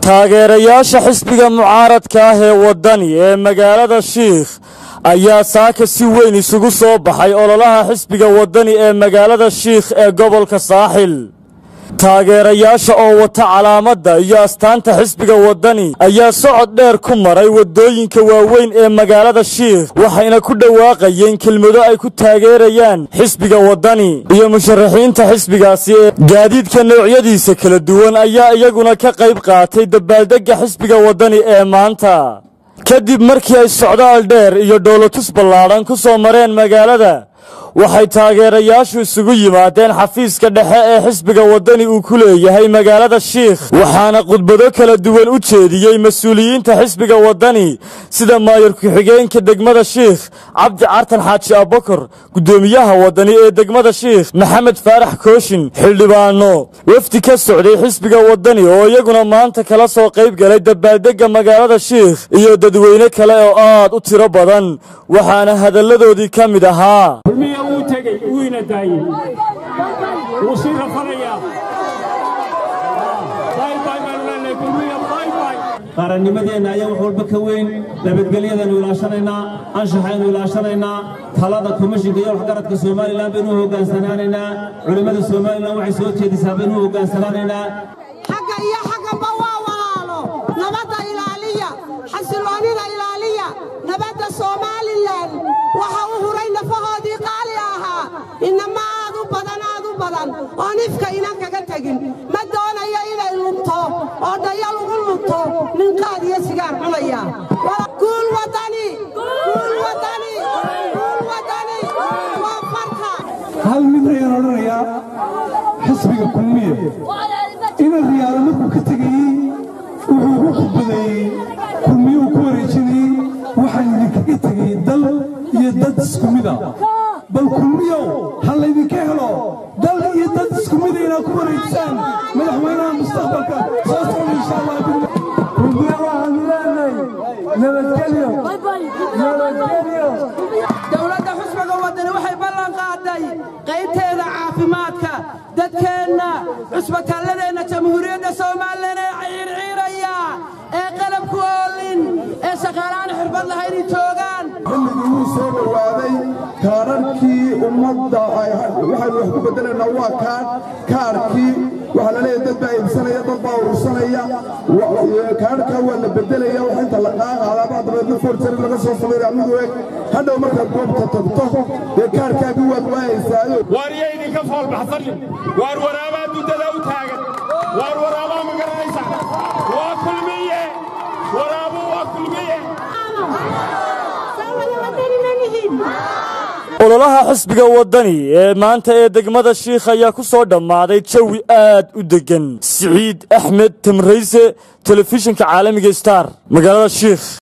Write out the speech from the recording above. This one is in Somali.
taageerayaasha xisbiga mucaaradka ah ee waddani ee magaalada shiikh ayaa saaka si weyn isugu soo baxay ololaha xisbiga waddani ee magaalada shiikh ee gobolka saaxil taageerayaasha oo wata calaamadda iyo astaanta xisbiga waddani ayaa socod dheer ku maray waddooyinka waaweyn ee magaalada shiikh waxayna ku dhawaaqayeen kelmado ay ku taageerayaan xisbiga waddani iyo musharaxiinta xisbigaasi ee gaadiidka noocyadiisa kala duwan ayaa iyaguna ka qayb qaatay dabaaldegga xisbiga waddani ee maanta kadib markii ay socdaal dheer iyo dhoolotus ballaadhan ku soo mareen magaalada waxay taageerayaashu isugu yimaadeen xafiiska dhexe ee xisbiga waddani uu ku leeyahay magaalada shiikh waxaana khudbado kala duwan u jeediyey mas-uuliyiinta xisbiga waddani sida maayar ku-xigeenka degmada shiikh cabdi cartan xaaji abakar guddoomiyaha waddani ee degmada shiikh maxamed faarax kooshin xildhibaano wafdi ka socday xisbiga waddani oo iyaguna maanta kala soo qayb galay dabaaldegga magaalada shiikh iyo dadweyne kale oo aad u tiro badan waxaana hadalladoodii ka mid ahaa kulmiya wuu tegey wuu ina daayey wuu sii rafanayaa qarannimadeenna ayaa wax walba ka weyn nabadgelyadaynu ilaashanaynaa anshaxaynu ilaashanaynaa talada komishinka iyo waxgaradka somalilan baynu u hogaansanaanaynaa culimmada somalilan waxay soo jeedisaa baynu u hogaansanaanaynaa xagga iyo xaggaba waa walaalo nabadda ilaaliya xasiloonnida ilaaliya nabadda somalilan waxa u huray nafahoodii qaali ahaa inama aad u badan aad u badan oon ifka inan kaga tegin ma doonayo inay lunto oo dhaya lagu lunto nin qaad iyo sigaar cunaya guul wadani guul wadani guul wadani waa farka hal mid ayaan odhanayaa xisbiga kulmiye ina riyaalo markuu ka tegayey wuxuu ugu khudbadeeyey kulmiye uu ku wareejinayey waxaan idinkaga tegay dal iyo dad isku mida bal kulmiyow ha laydinka helo dal iyo dad isku mida inaad ku wareejisaan madaxweynaha mustaqbalka soo socda insha allah kulmiye waxaanu leenahay nabadgelyo nabadgelyo dowladda xusbiga waddani waxay ballan qaaday qaybteeda caafimaadka dadkeenna cusbitaalladeenna jamhuuriyadda somalilan ee ciirciiraya ee qalabku oolin ee shaqaalaan xirfad lahayn joogaan xilligii wuu soo dhowaaday kaararkii ummadda waxaynu wax ku beddelaynaa waa kaar kaarkii waxaa la leeyahay dad baa iibsanaya dad baa urursanaya kaararkaa waa la beddelaya wax inta la qaaqaadaabaa dabeedna forjari laga soo sameeyaa mid u eg hadhow markaad goobta tagto dee kaarkaagii waad waayaysaayo waar iyo idinka foolbaxsanin waar waraabaa duddada u taagan waar waraabaa ma garanaysa waa kulmiye waraabu waa kulmiye ololaha xisbiga waddani ee maanta ee degmada shiikh ayaa ku soo dhammaaday jawi aad u deggan siciid axmed tamrayse telefishinka caalamiga star magaalada shiikh